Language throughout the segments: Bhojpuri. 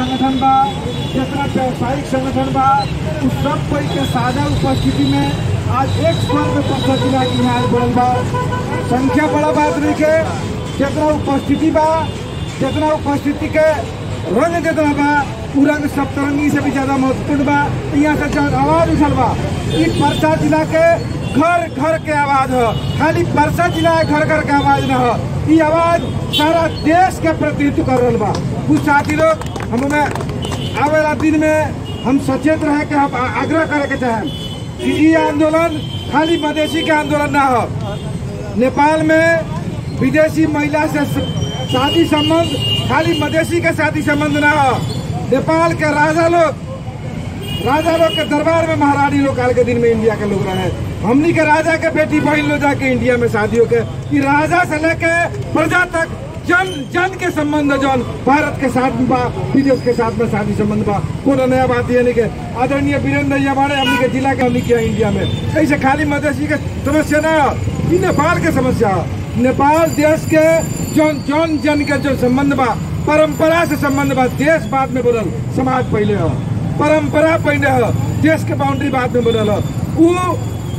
संगठन बा जितना व्यवसायिक संगठन बा उस सब कोई के साझा उपस्थिति में आज एक स्वर में पक्ष जिला की यहाँ बढ़ल बा संख्या बड़ा बात नहीं के जितना उपस्थिति बा जितना उपस्थिति के रंग जितना बा उ रंग सप्तरंगी से भी ज्यादा महत्वपूर्ण बा यहाँ से जब आवाज उठल बा ई परसा जिला के घर घर के आवाज ह खाली परसा जिला के घर घर के आवाज न ह ई आवाज सारा देश के प्रतिनिधित्व कर रहा बा कुछ साथी लोग हमें आवे वाला दिन में हम सचेत रहे के हम आ- आग्रह करे के चाहें कि ई आंदोलन खाली मधेसी के आंदोलन ना हो नेपाल में विदेशी महिला से स- शादी संबंध खाली मधेसी के शादी संबंध ना हो नेपाल के राजा लोग राजा लोग के दरबार में महारानी लोग काल के दिन में इंडिया के लोग रहे हमनी के राजा के बेटी बहन लोग जाके इंडिया में शादियों के कि राजा से लेके प्रजा तक जन जन के संबंध जौन भारत के साथ बा विदेश के साथ में शादी संबंध बा कोनो नया बात ये नहीं के आदरणीय वीरेंद्र भैया बाड़े हमनी के जिला के हमनी के यहाँ इंडिया में ऐसे खाली मधेसी के समस्या ना हो, ई नेपाल के समस्या हो। नेपाल देश के जौन जौन जन के जो संबंध बा परंपरा से संबंध बा देश बाद में बोलल समाज पहले हो परंपरा पहले हो देश के बाउंड्री बाद में बनल हो उ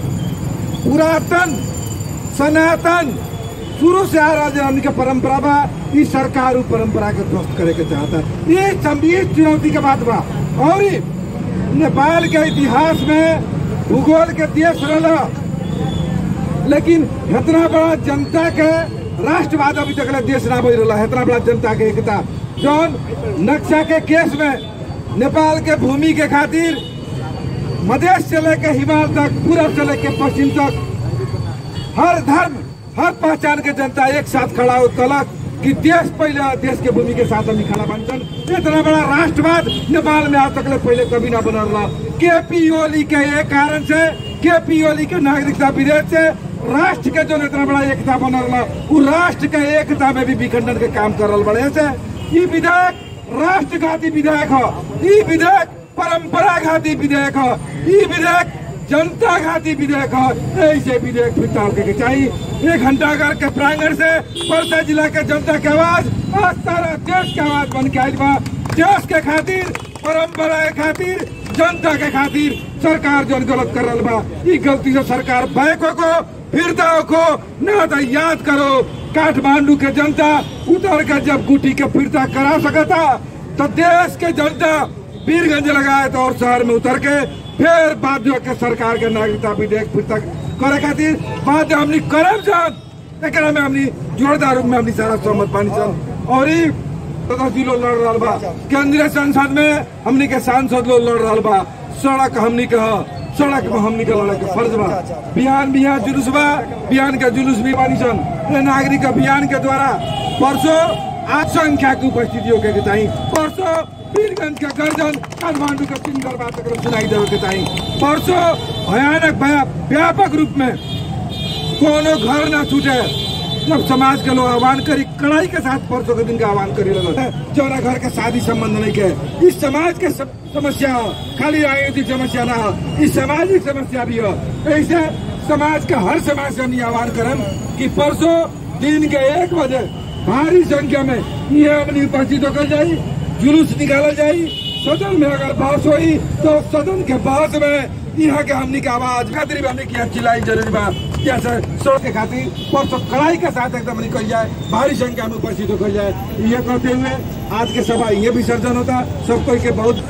पुरातन सनातन शुरू से आ रहा जो हमनी के परंपरा बा ई सरकार उ परंपरा के ध्वस्त करे के चाहता ये गंभीर चुनौती के बात बा और ई नेपाल के इतिहास में भूगोल के देश रहा लेकिन इतना बड़ा जनता के राष्ट्रवाद अभी तक ले देश ना बज रहा है इतना बड़ा जनता के एकता जौन नक्शा के केस में नेपाल के भूमि के खातिर मधेश से लेके हिमालय तक पूरब से लेके पश्चिम तक हर धर्म हर पहचान के जनता एक साथ खड़ा हो तलक कि देश पहले देश के भूमि के साथ हम खड़ा बनसन इतना बड़ा राष्ट्रवाद नेपाल में आज तक ले पहले कभी ना बनल रहा के पी ओली के एक कारण से के पी ओली के नागरिकता विधेयक से राष्ट्र के जो इतना बड़ा एकता बनल रहा वो राष्ट्र के एकता में भी विखंडन के काम कर रहा बड़े से ये विधेयक राष्ट्रघाती विधेयक हो ये विधेयक परंपरा घाती विधेयक हो ये विधेयक जनता घाती विधेयक हो ऐसे विधेयक फिर टाल के चाहिए एक घंटा घर के प्रांगण से परसा जिला के जनता के आवाज आज सारा देश के आवाज बन के आयल बा देश के खातिर परंपरा के खातिर जनता के खातिर सरकार जो गलत कर रहा बा ई गलती से सरकार बैको को फिरता को ना तो याद करो काठमांडू के जनता उतर कर जब गुटी के फिरता करा सकता तो देश के जनता वीरगंज लगाए तो और शहर में उतर के फिर बाध्य के सरकार के नागरिकता विधेयक फिरता करे खातिर बाध्य हमनी करम सन एकरा में हमनी जोरदार रूप में हमनी सारा सहमत पानी सन और ई सदस्य लोग लड़ रहा बा केंद्रीय संसद में हमनी के सांसद लोग लड़ रहा बा सड़क हमनी के ह सड़क में हमनी के लड़े के फर्ज बा बिहान बिहान जुलूस बा बिहान के जुलूस भी बानी सन ये नागरिक अभियान के द्वारा परसों आज संख्या की उपस्थिति होके के चाहिए परसों वीरगंज के गर्जन काठमांडू के तीन दरबार तक सुनाई देवे के चाहिए परसों भयानक भया व्यापक रूप में कोनो घर ना छूटे जब समाज के लोग आह्वान करी कड़ाई के साथ परसों के दिन का आह्वान करी लगल जौना घर के शादी संबंध नहीं के इस समाज के सम- समस्या हो खाली राजनीतिक समस्या ना हो इस सामाजिक समस्या भी हो ऐसे समाज के हर समाज से हम ये आह्वान करम कि परसों दिन के एक बजे भारी संख्या में ये अपनी उपस्थित होकर जाई जुलूस निकालल जाई सदन में अगर बहस हुई तो सदन के बहस में यहाँ के हमनी के आवाज खातिर भी हमने किया चिल्लाई जरूरी बा जैसे सड़क के खातिर परसों कड़ाई के साथ एकदम निकल जाए भारी संख्या में उपस्थित होकर जाए ये कहते हुए आज के सभा ये विसर्जन होता सब कोई के बहुत